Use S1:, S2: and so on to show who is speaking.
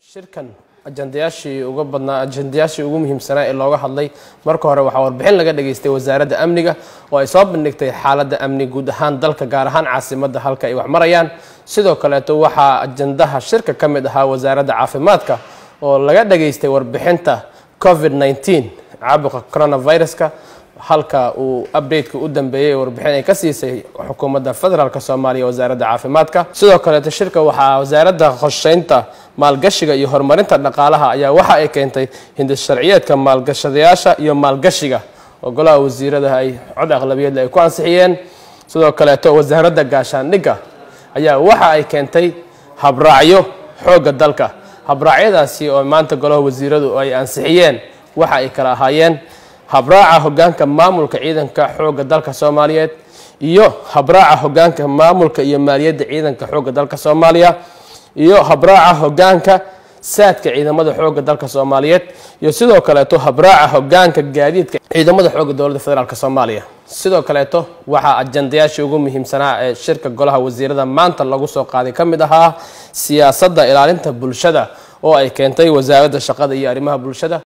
S1: shirkan ajandayaashii uga badnaa ajandayaashii ugu muhiimsanaa ee looga hadlay marka hore waxaa warbixin laga dhageystay wasaaradda amniga oo ay soo bandhigtay xaaladda amni guud ahaan dalka gaar ahaan caasimadda halka ay wax marayaan sidoo kaleeto waxaa ajandaha shirka ka mid ahaa wasaaradda caafimaadka oo laga dhageystay warbixinta covid 19 caabuqa coronaviruska halka uu updateka u dambeeyey warbixin ay ka siisay xukuumadda federaalk soomaaliya wasaaradda caafimaadka sidoo kaleeto shirka waxaa wasaaradda qorsheynta maalgashiga iyo horumarinta dhaqaalaha ayaa waxa ay keentay hindis sharciyeedka maalgashadayaasha iyo maalgashiga oo golaha wasiirada ay cod aqlabiyadle ay ku ansixiyeen sidoo kaleeto wasaaradda gaashaandhigga ayaa waxa ay keentay habraacyo xoogga dalka habraacyadaasi oo maanta golaha wasiiradu ay ansixiyeen waxa ay kala ahaayeen habraaca hogaanka maamulka ciidanka xoogga dalka soomaaliyeed iyo habraaca hogaanka maamulka iyo maaliyadda ciidanka xoogga dalka soomaaliya iyo habraaca hogaanka saadka ciidamada xoogga dalka soomaaliyeed iyo sidoo kaleeto habraaca hogaanka gaadiidka ciidamada xoogga dowladda federaalk soomaaliya sidoo kaleeto waxaa ajandayaashii ugu muhiimsanaa ee shirka golaha wasiirada maanta lagu soo qaaday ka mid ahaa siyaasadda ilaalinta bulshada oo ay keentay wasaaradda shaqada iyo arrimaha bulshada